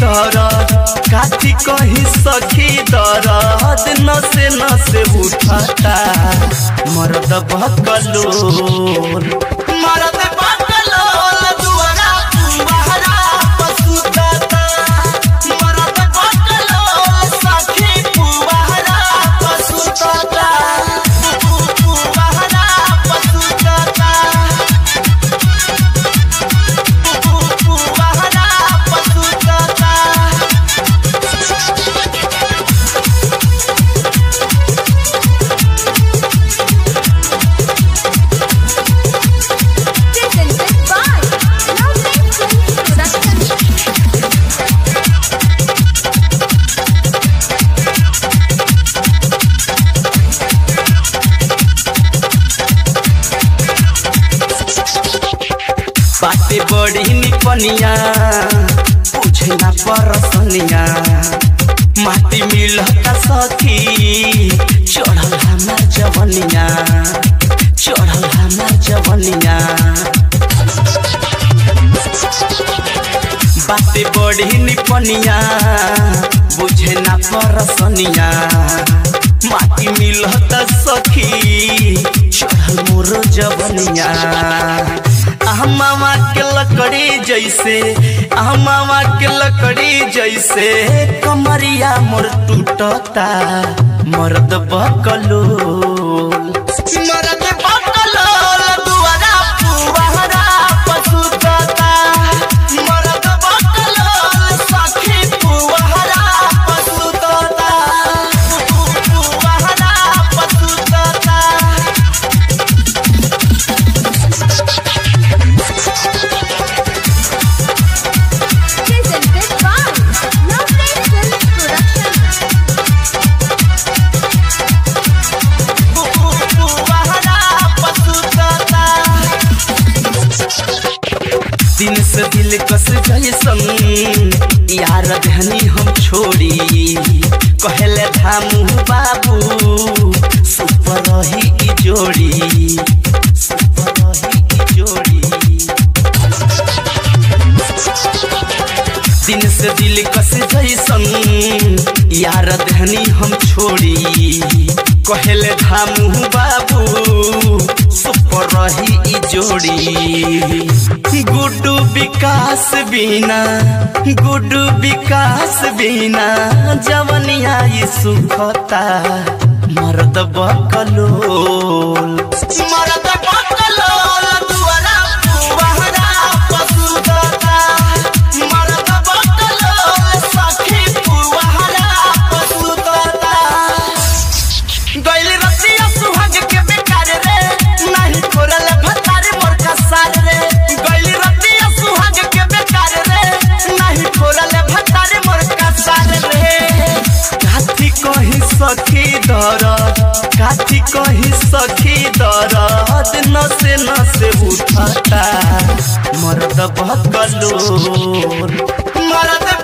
दरद काठी कहीं सखी दरद नसे नसे उठता मरद बकलोल मरद बकलोल दुआरा पुआरा पसुतता मरद बकलोल सखी पुआरा पसुतता पुआरा पसुतता पुआरा पसुतता Presented by Lovely Films Production. बाटे बड़ी निपनिया पूछे ना परसनिया माटी मिलता सखी चढ़ल हमार जवनिया चढ़ल हमार जवनिया बाटे बड़ी निपनिया बुझे ना परसनिया माटी मिलत सखी चढ़ल मोर जवनिया मामा के लकड़ी जैसे मामा के लकड़ी जैसे कमरिया मोर टूटता मर्द बकलो मर्द बकलोल दुआरा पुआरा पसुतता मर्द बकलोल सखी पुआरा पसुतता पुआरा पसुतता Presented by Lovely Films Production. दिन से दिल कस जैसन यार धनी हम छोड़ी कहले धामू बाबू सुपर रही ई जोड़ी सुपर रही ई जोड़ी दिन से दिल कस जैसन यार धनी हम छोड़ी कहले धामू बाबू सुपर रही ई जोड़ी गुड्डू विकास बिना गुड्डू विकास बिना जवनिया ई सुखता मर्द बकलोल मर्द बकलोल दुआरा पुआरा पसुतता मर्द बकलोल सखी पुआरा पसुतता गइल रतिया सुहाग के बेकार रे नहीं खोरल भतार मोर का सार रे गइल रतिया सुहाग के बेकार रे नहीं खोरल भतार मोर का सार रे काठी कहीं सखी दरद काठी कहीं सखी दरद नसे नसे उठता मर्द बकलोल मर्द